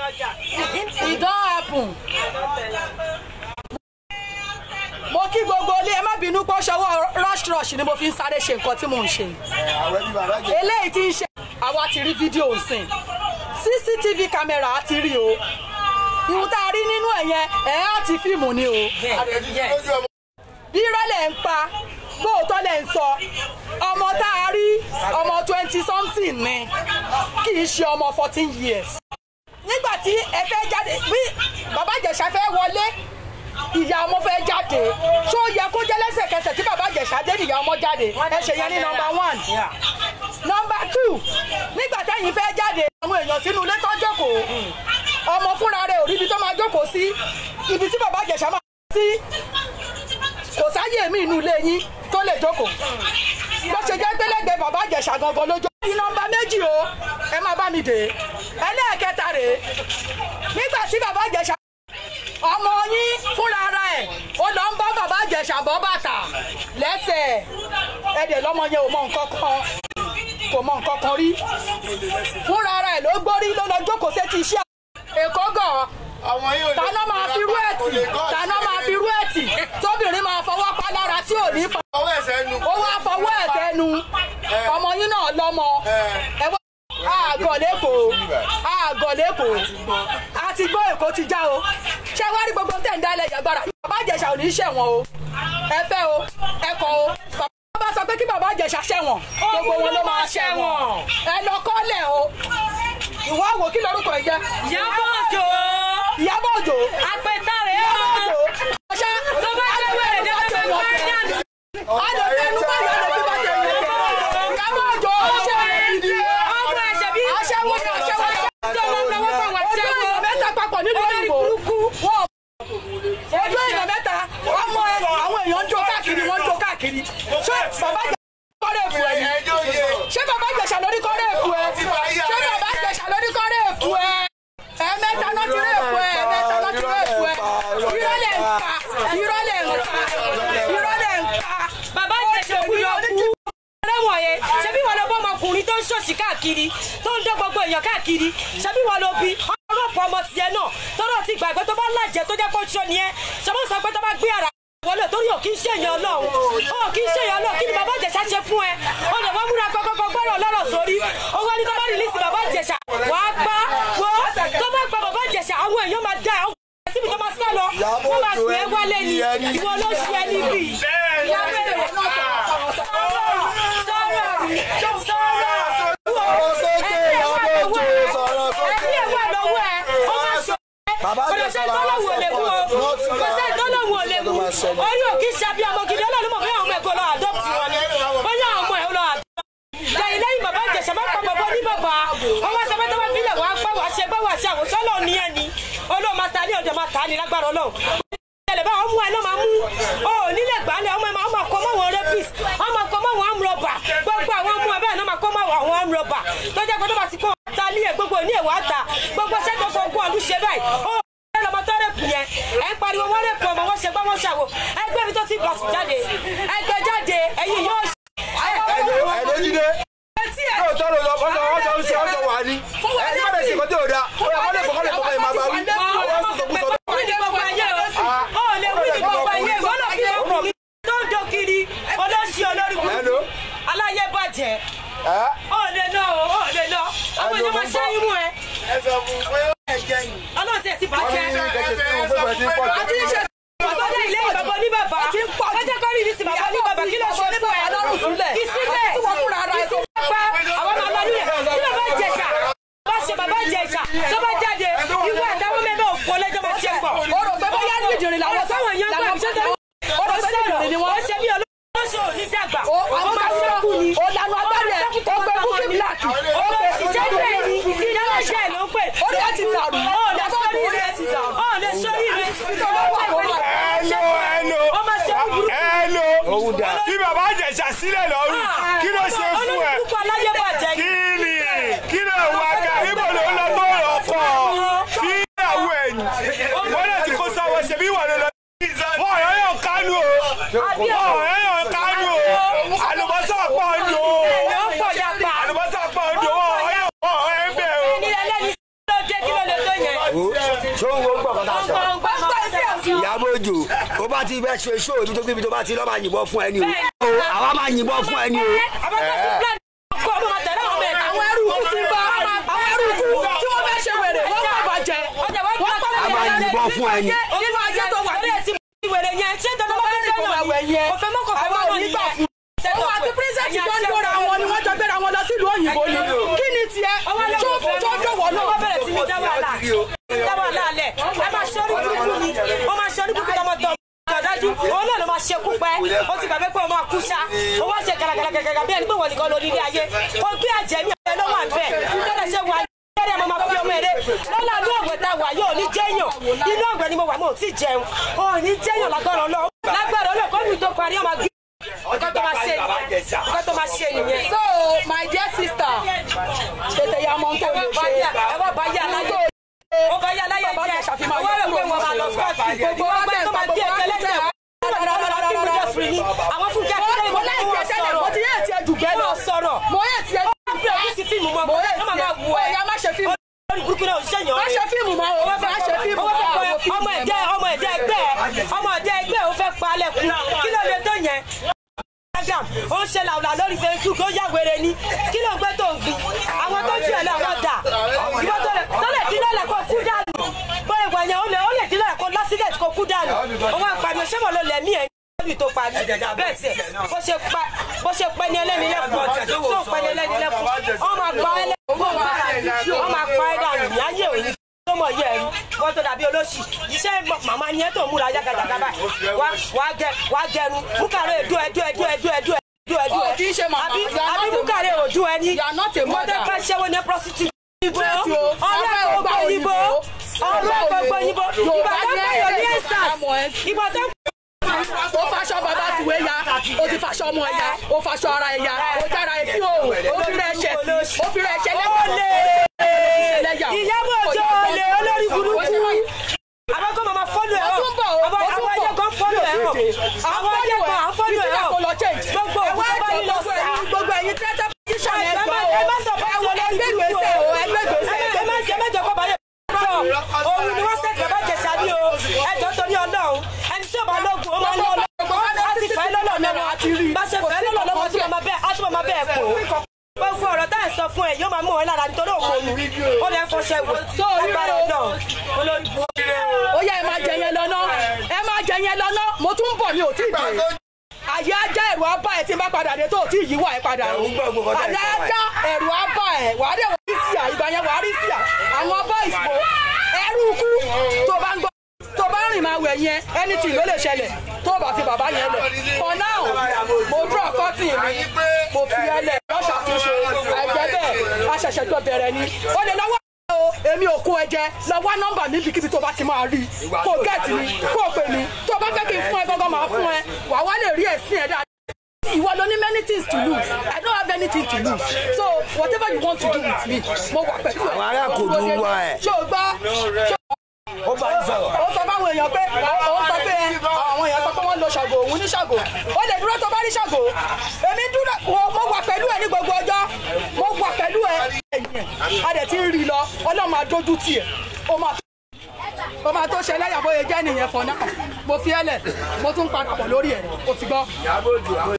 e don happen. mo kí gbogbo ilé ẹ má bínú pé ó ṣọwọ́ rush rush ni mo fi ń sáré ṣe nǹkan tí mò ń ṣe àwọn ẹbí bàbá jẹ. eléyìí tí ń ṣe àwa ti rí fídíò sìn cctv camera á ti rí o ìhun tá a rí nínú ẹ̀ yẹn ẹ̀ á ti fíìmù ni o lójú ọmọ. bí rọ́lẹ̀ ń pa bóòtọ́ lẹ̀ ń sọ ọmọ tá a rí ọmọ twenty something ni kì í ṣe ọmọ fourteen years. nígbà tí ẹ fẹ́ jáde bí bàbá ìjẹ̀ṣà fẹ́ wọlé ìyá ọmọ fẹ́ jáde ṣó yẹ kó jẹ́ lẹ́sẹ̀kẹsẹ̀ tí bàbá ìjẹ̀ṣà dé ìyá ọmọ jáde ẹ ṣe yẹn ní nọmba one nọmba two nígbà táyìn fẹ́ jáde àwọn èèyàn sínú ilé tó jókòó ọmọ fúnra rẹ̀ ò ríbi tó máa jókòó sí ibi tí bàbá ìjẹ̀ṣà máa sí kò sáyè mí inú ilé yín tó lè jókòó bó ṣe jẹ́ gbẹ́lẹ́gbẹ́ bàbá ìjẹ̀ṣà gangan lójó. ní nọmba méjì o ẹ máa bá mi dè é ẹlẹ́ẹ̀kẹta rèé nígbà tí bàbá ìjẹ̀ṣà ọmọ yín fúnra ara ẹ̀ ó lọ ń bá bàbá ìjẹ̀ṣà bọ́ bàtà lẹ́sẹ̀ ẹ̀dẹ̀ lọ́mọ yẹn ò mọ nǹkan kan kò mọ nǹkan kan rí fúnra ara ẹ̀ ló gbórí ló lọ jókòó sétí iṣẹ́ èkó gàn àwọn yóò lè. tàná máa fi rú ẹ̀tì tàná máa fi rú ẹ̀tì tóbìnrin máa fọwọ́ pa lára tí ò ní fa ọwọ́ ẹ̀sẹ̀ nu. ó wá fọwọ́ ẹ̀ tẹnu ọmọ yín náà lọ́mọ ẹ wá àgọ̀ lẹ́kọ̀ọ́ àgọ̀ lẹ́kọ̀ọ́ àti gbọ́ èkó ti já o ṣé wá rí gbogbo tẹ̀ ń dálẹ̀ yàgbára bàbá ìjẹ̀ṣà ò ní í ṣẹ̀wọ̀n o ẹ fẹ́ o ẹ kọ̀ o bàbá bá sọ pé kí bàbá ìjẹ̀ṣà ṣẹ̀wọ̀n gbogbo wọn ló máa ṣẹ̀wọ̀n ẹ lọ kọ́lẹ̀ o ìwọ àwò kí lorúkọ ẹ jẹ́ Ìyábọ̀ Òjó ìyábọ̀ òjò apẹ̀tàrẹ̀ ìyábọ̀ ọ̀ òjò ọṣẹ tó bá jẹ́ wẹ̀rẹ̀ jẹ́ pé wọ́n á ní àná. àlọ́ ẹnu bá yọ lè fi bá jẹ ìyẹn ìyábọ̀ òjò ọṣẹ ọmọ ẹ̀ṣẹ̀ bí aṣẹ́wó ni aṣẹ́wó ni tó lọ lọ́wọ́ fún àwọn ojú aṣẹ́wó. èèyàn mẹ́ta papọ̀ nínú Olórí ìbò burúkú. wọn ojú èèyàn mẹ́ta ọmọ ẹ àwọn èèyàn ń jó káàkiri wọ́n ń jó káàkiri ṣé bàbá jẹ kọ́rẹ́ èkó ẹ ni ẹjọ́ yẹ. ṣé bàbá jẹ̀ṣà lórí kọ́rẹ́ èkó ẹ ṣé bàbá jẹ̀ṣà lórí kọ́rẹ́ èkó ẹ ẹ̀ẹ̀mẹ́ta náà ti rí èkó ẹ ẹ̀ẹ̀mẹ́ta náà ti rí èkó ẹ ìrọ̀lẹ́ ń pa ìrọ̀lẹ́ ń pa ìrọ̀lẹ́ ń pa bàbá ìjẹ̀ṣẹ̀ òkú yọ kú. ẹlẹ́wọ̀n yẹn ṣebí wọn lọ bọ́ ọmọkùnrin tó ń ṣòṣì káàkiri tó ń dán gbogbo èèyàn káàkiri ṣebí wọn lọ bí ọlọ́pàá ọmọ tiẹ̀ náà tọ́rọ̀ ti gbàgbé tó bá lájẹ tó jẹ́ pé ó ṣọ́ ni ẹ́ ṣọwọ́ sọ pé tó bá gbé ara wọlé torí ò kí ń ṣèyàn ọlọ́run ò kí ń ṣèyàn ọlọ́run kí ni bàbá ìjẹ̀ṣà ṣe fún ẹ ó lè wọ́n múra kọ́kọ́kọ́ gbọ́rọ̀ lọ́rọ̀ sórí ó wá ní tó bá rìlíìsì bàbá ìjẹ̀ṣà wàá gbá wọ́ tó bá gba bàbá ìjẹ̀ṣà àwọn èèyàn máa dá ẹ̀ síbi tó máa sá lọ wọ́n máa pè é wálé ni ìwọ ló ṣe ẹ níbí. ìyá bẹ̀rẹ̀ sọ̀rọ̀ sọ̀rọ̀ sọ̀rọ̀ sókè ìyábọ̀ òjò sọ̀rọ̀ sókè. ẹbí ẹ̀ wà lọ́wọ́ ẹ̀ ó máa sọ Bàbá kò lè ṣe tọ́lọ́wù ò lè mú o kò ṣe tọ́lọ́wù ò lè mú orí ò kí ń ṣàbí ọmọ gidi ọlọ́run mọ̀ bóyá ọmọ ẹ̀kọ́ lọ adopt wọn ni bóyá ọmọ ẹ̀ lọ adopt. lẹ́yìn lẹ́yìn bàbá ìjẹ̀ṣà bá pa bàbá ní bàbá wọn wá sọpẹ́ tó bá fílẹ̀ wá pẹ́ wá ṣe bá wá ṣe àwòsàn náà ní ẹni olóò máa ta ní ọjọ́ máa ta ní lágbára ọlọ́run ìṣẹ̀lẹ̀ bá ọmọ ẹ ló máa mú ọ nílẹ̀ gbálẹ̀ ọmọ ẹ máa ọmọ kọ mọ́ wọn rapist ọmọ kọ mọ́ wọn amúrọ̀bà gbogbo àwọn ọmọ ẹ bẹ́ẹ̀ náà máa kọ́ mọ́ àwọn amúrọ̀bà tó jẹ́ pé tó bá ti kọ́ ta ní ẹ̀ gbogbo ní ẹ̀wà ta gbogbo iṣẹ́ tó fọ ogún ọdún ṣe báyìí ó ẹ lọmọ tó rẹ̀pù yẹn ẹ ń pariwo wọ́n rẹ̀pù ọmọ wọn ṣe gbọ́ wọn ṣàwò ẹgbẹ́ mi tó ti bọ̀ jáde ẹgbẹ́ jáde ẹ̀yin yóò ṣe. ẹ̀dọ́ ẹ̀dọ́ jíde. etí ẹ̀ yóò tọrọ lọ ọjọ́ ọjọ́ ń ṣe ọjọ́ wà ní. ẹ ní bàbá ìṣèkọ́ tí ò da ó yà kọ́lé kọ́lé kọ́lé máa bá wí. àwọn sọ̀tọ̀ kú sọ̀tọ̀. wí ní gbogbo ayé o ó lè wí ní gbogbo ayé ìwọ náà fi ọkùnrin tó ń do kiri olóṣì olórí Hello. burúkú aláyé bàjẹ́ ẹ ó lè lọ o ó lè lọ àwọn èèyàn máa ṣe irú ẹ ẹ sọ fún pé ẹ jẹ yìí. ọlọ́run ti ẹ̀ ti wọ́n bàjẹ́ ní kẹ̀kẹ́ sí fún pé bẹ̀rẹ̀ sí pọ̀ àti iṣẹ́ ọgbọ́dọ̀ ilé ìbàbọ̀ ní bàbá ọjọ́ kan rí ìrísí bàbá ní bàbá kí ló ṣe fún ẹ lọ́rùn sílẹ̀ kí sílẹ̀ tí wọ́n fúnra ara ẹ̀ kí sílẹ̀ pa àwọn máa lọ nílẹ̀ tí bàbá ìjẹ̀ṣà bá ṣe bàbá ìjẹ̀ṣà tó bá jáde ìwé àtàwọn mẹ́bẹ̀ òfò lẹ́jọ́ máa ṣe pọ̀ ó rò pé bóyá ní ìjìnrìn làwọn táwọn èèyàn gbà ṣe tó ó rò pé ní ìjìnrìn ni wọ́n wọ́n ṣe bí olóṣò ní dàgbà ó àwọn máa sẹ́kù ni ó lanu agbárí ẹ̀ ó pe búkí bíláàkì ó pe ìjẹ́ bẹ́ẹ̀ ni ìdáná iṣẹ́ ló ń pè orí ẹ̀ ti dàrú ó lè sórí orí ẹ̀ ti rẹ̀ dàrú. ó lè sórí rẹ̀ Hello, hello. ó máa ṣe burúkú Hello. Òun dà. Bí bàbá Ìjẹ̀ṣà sílẹ̀ lọ́rùn, kí ló ṣe fún ẹ? olùkú aláyé bàjẹ́ Kí ni? Kí ló wá ká? Ibo ló ń lọ tó ọkọ̀? Fi ìyàwó ẹ̀yìn. Wọ́n lè ti kó sáwọ́ ṣe bí wà ló lọ. Wọ́n ọ̀rẹ́ yàn kánú o. Wọ́n ọ̀rẹ́ yàn kánú o. Àlùbọ́sà pọ̀ ń lò ó. ló ń pọ̀ yapa Àlùbọ́sà pọ̀ ń lò ó. Wọ́n ọ̀rẹ́ yàn bẹ̀ o. ẹni ẹlẹ́ni ló dé kí ló lè tó yẹn ṣó ń wo ń gbọ̀ kọ́ta sọ. pásítọ̀ sí ẹ̀sìn ìyàbọ̀ òjò ó bá ti bẹ́ ṣe ṣó ibi tó gbé ibi tó bá ti lọ́ máa yìnbọn fún ẹni o o àwa máa yìnbọn fún ẹni o. àwọn ẹrú ikú ti bá àwọn ẹrú ikú tí wọ́n fẹ́ ṣe wèrè wọ́n kọ́ bàjẹ́ wọ́n kọ́ a máa yìnbọn fún ẹni. nínú ayé tó wà ní ìwèrè yẹn ṣé dandan ló fẹ́ kò wà wẹ̀ yẹn kò fẹ́ mọ́ kò fẹ́ àwọn mọ́ ò ní gbà nìyẹn. fún òun àti pírísẹ̀tì tó ń dóra wọn ni wọ́n jọ gbéra wọn lọ sílùú òyìnbó ni kí ni tiẹ̀ tó tó dọ̀wọ́ wọ́n náà bẹ̀rẹ̀ sí ní dá wàhálà dá wàhálà lẹ̀ ẹ máa ṣe orí burúkú ni ó máa ṣe orí burúkú tọmọtọ ọ̀dájú òun náà ló máa ṣe kú pẹ́ ó ti gbàgbé pé ó máa kú ṣá ó wá ṣe gàràgàràgàrà bí ẹni pé wọ́n nìkan ló ní ilé ayé ó gbé àjẹmí ẹ̀ ló wà bẹ́ẹ̀ lọ́dọ̀ ṣe wà ẹ̀rẹ́ mo máa fi ọmọ ẹ̀rẹ́ lọ́la ní ọ̀gbẹ́ tá a wà yóò ní jẹ́yàn inú ọ̀gbẹ́ ni mo wà mo ò tí ì jẹun ò ní jẹ́yàn lágbára ọlọ́ lágbára ọlọ́ kọ́ni tó parí ọmọ gbé nǹkan tó máa ṣe nìyẹn nǹkan tó máa ṣe nìyẹn. so my dear sister tètè ya mọ tó lè ṣe ẹ wá bá yá aláyé ó bá yá aláyé Bàbá jẹ Ìjẹ̀ṣà fi máa owó rẹ̀ yọ pé kúrò wọ́n máa lọ sọ́ọ̀tì gbogbo gbogbo wa ọgbẹ́ bẹ̀ tó máa bí gbogbo wa ẹ̀jẹ̀ lẹ́sẹ̀ àwọn fúnkẹ́ akíndélé mo láì tiẹ̀ tẹ́lẹ̀ mo ti yé tiẹ̀ jù bẹ́ẹ̀ lọ wọ́n sọ̀rọ̀ mo yé tiẹ̀ wọ́n fi òbí sí fíìmù mọ́ mo yé ọmọ máa wù tiẹ̀ ẹ́ ọ̀ya má ṣe fíìmù lórí burúkú náà òṣìṣẹ́ yàn má ṣe fíìmù mọ́ o má ṣe fíìmù owó fẹ́ mọ́ pẹ́ o ọmọ ẹ̀jẹ̀ ọmọ ẹ̀jẹ̀ ẹgbẹ́ ọmọ ẹ̀jẹ̀ ẹgbẹ́ ò fẹ́ pa alẹ́ kú kí ló lè tó yẹn instagram ó ń ṣe làwùlà lórí facebook ó yà wèrè ni kí ló ń gbé tó ń gbin àwọn tó jù ẹ lọ àwọn dà ìwọ tó lè tó lè dín lọ́lẹ̀ kó kú dànù bó ìwà yẹn ó lè ó lè dín lọ́lẹ̀ kó lásìlẹ̀ kó kú dànù òun àpàdé ṣé wọn ló lẹ̀ mí ẹ̀ níbi tó parí bẹ́ẹ̀ tiẹ̀ bó ṣe pa bó ṣe pẹ́ ní ẹlẹ́ni lẹ́kùn tó pẹ́ ní ẹlẹ́ni lẹ́kùn wọ́n máa pa ẹ́ lẹ́kùn wọ́n máa pa ẹ́ dànù ní ayé òní tó mọ̀ yẹ ẹ̀rú wọ́n tó dàbí olóṣì iṣẹ́ màmá ni ẹ́ tó múra yàgàdàgà báyìí wá wá gẹ wá gẹrun múkàrẹ́ èdú ẹdú ẹdú ẹdú ẹdú ẹdú ẹdú Oh, kì í ṣe màmá. àbí You are àbí not a múkàrẹ́ òdú ẹni You are not a wọ́n mother. tẹ́ fẹ́ ṣẹ́wó ní prostitute ìbò Straight o. ọ̀rẹ́ Ọ̀rẹ́ gbogbo ọgbà ìbò òyìnbó. ọ̀rẹ́ gbogbo ìbò Yorùbá ìbàdàn ní báyọ̀ ní èdè ẹ̀sàs àmọ́ ẹ̀. ìbàdàn o faṣọ bàbá tiwé ya o ti faṣọ ọmọ ẹ ya o faṣọ ara ẹ ya o jára ẹ sí òòrùn o fi rẹ ẹṣẹ sí o fi rẹ ẹṣẹ lẹ́yìn ìyàwó ọjọ́ olè olórí burúkú àwọn kan máa fọ́lù ẹ̀ Ó tún bọ̀, ó àwọn tún àwọn bọ̀. ayé kan fọ́lù ẹ̀ hàn àwọn ayé kan à ń fọ́lù ẹ̀ hàn kò lọ change. gbogbo ẹ wá òkú bá jọ nílò gbogbo ẹ̀yin gbogbo ẹ̀yin tẹ́tẹ́ píṣọ̀ ẹ yẹn má gbọ́ ẹ má sọ o fún ẹ wọ àwọn ẹgbẹ́ gbèsè o ẹgbẹ́ gbèsè ẹ má ẹ má jẹ kọ́ báyọ̀ sọ òun ni wọ́n sẹ́kì bàbá jẹ̀sà ní o ẹjọ́ torí ọlọ́run ẹni tí ò bá lóògùn ó máa ń lọ ọlọ́run á ti fẹ́ lọ́lọ́ lọ́wọ́ bá ṣe fẹ́ lọ́lọ́ lọ́wọ́ tí wọ́n máa bẹ́ẹ̀ á tún máa bẹ́ẹ̀ kó gbogbo ọ̀rọ̀ tá à ń sọ fún ẹ yóò máa mú ọ lára nítorí òun òun ó lè fọṣẹ wò lágbára náà olórí ó yá ẹ máa jẹ yẹn lọ́nà ẹ máa jẹ yẹn lọ́nà mo tún ń bọ̀ mi ò tí ì dé àyè ajá ẹ̀rù abá ẹ̀ tí n bá padà dé tó ò tí ì yíwọ́ ẹ̀ padà Ẹ̀rù ń gbọ́ gbogbo ọ̀tá àyè ìsọ̀rọ̀ ẹ̀. ajá ẹ̀rù abá ẹ̀ wàá dé wàá rí sí à ìgbà yẹn wàá rí sí à àwọn boys bo ẹrú kú tó bá ń gbọ́ tó bá rìn máa wẹ̀ yẹn anything ló lè ṣẹlẹ̀ tó bá fi bàbá yẹn lẹ̀ for now mo draw cutting mi mo fi ẹ lẹ̀ lọ́sà tó ṣe àìjẹ́ bẹ́ẹ̀ a ṣẹ̀ṣẹ̀ tó bẹ̀rẹ̀ ni ó lè lọ́wọ́ o èmi ò kó ẹ jẹ lọ wá nọ́mbà mi bíkíbi tó bá ti máa rí kó gẹẹtì mi kó pè mí tó bá fẹ́ kí n fún ẹ gángan máa fún ẹ wàá wá lè rí ẹ̀sìn ẹ dáadáa. ìwọ ló ní many things to lose i don't have anything to lose so whatever you want to do with me mo wà pẹ̀lú ẹ. Àwọn ará kò dùn wá ẹ̀. ṣé o gbọ́ ṣé ó bá ń sọ̀rọ̀. ó sọ fáwọn èèyàn pé ó sọ pé àwọn èèyàn sọ pé wọ́n lo ṣàgò òun ní ṣàgò ó lè dúró tó bá rí ṣàgò èmi dúró mo- mo wà pẹ̀lú ẹ ní gbogbo ọjọ́ mo wà pẹ̀lú ẹ ẹ̀yìn ẹ̀ a dẹ̀ ti ń rí i lọ ọlọ́run máa dójú tì ẹ̀ ó máa ó máa tó ṣe lẹ́yà bóyá jẹ́ nìyẹn fọ̀ náà mo fi ẹ́ lẹ̀ mo tún padà bọ̀ lórí ẹ̀ o ti gbọ́.